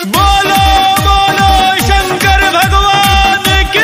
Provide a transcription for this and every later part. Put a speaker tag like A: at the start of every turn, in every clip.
A: बोलो बोलो शंकर भगवान की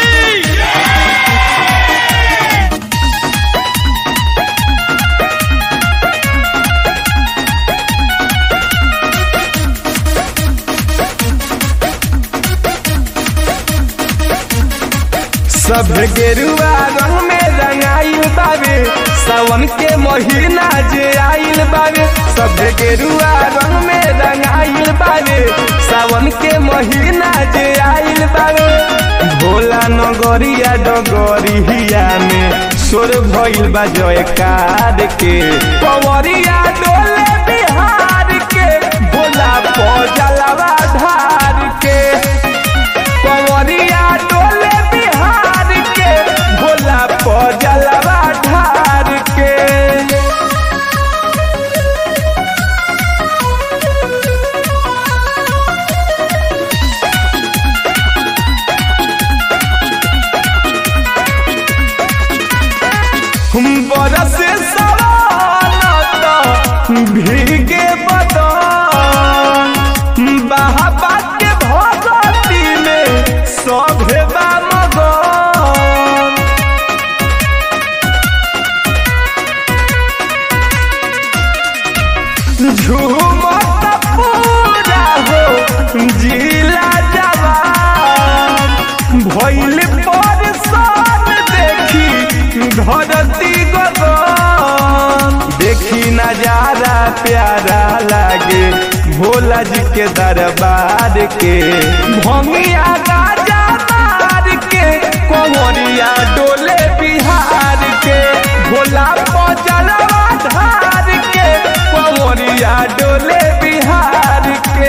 B: सब गेरुआ रंग में रंगाइल बावे सावन के महीना जे आइल बावे सब गेरुआ रंग में रंगाइल बावे सावन के महीना जे आइल बावे भोला नगरिया डगरिया में सोर भइल बा जयकार के पवरिया डोले बिहार के भोला पजलवा धार के पवरिया डोले बिहार के भोला पजलवा ढार के हम बरस सवालत भीगे बदन बाबा के भगती में सभे बा मगन झूमत पूरा हो जिला जवान भइल परसान देखी धरती गगन देखी नजारा प्यारा लागे भोला जी के दरबार के भंगिया गाजा मार के कोमरिया डोले बिहार के भोला पजलवा धार के कोमरिया डोले बिहार के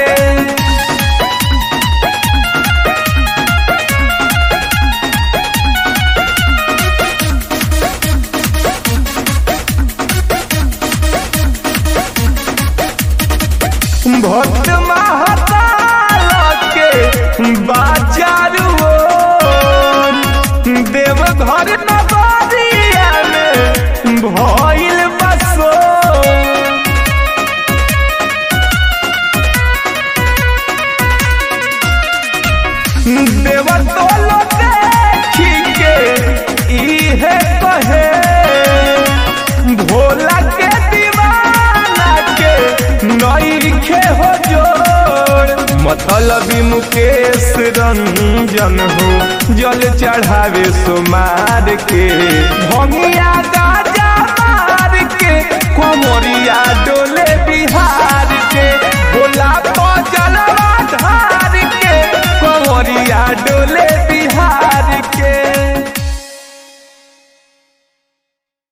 B: भक्त महाकाल के बाजारू देव घर नगरिया में भइल बसो देव तोलो देखी के इहे कहे भोला के दीवाना के नईखे हो जोड़ मतलबी मुकेश रंजन हो जल चढ़ावे सुमार के भंगिया गाजा मार के कोमरिया डोले बिहार के भोला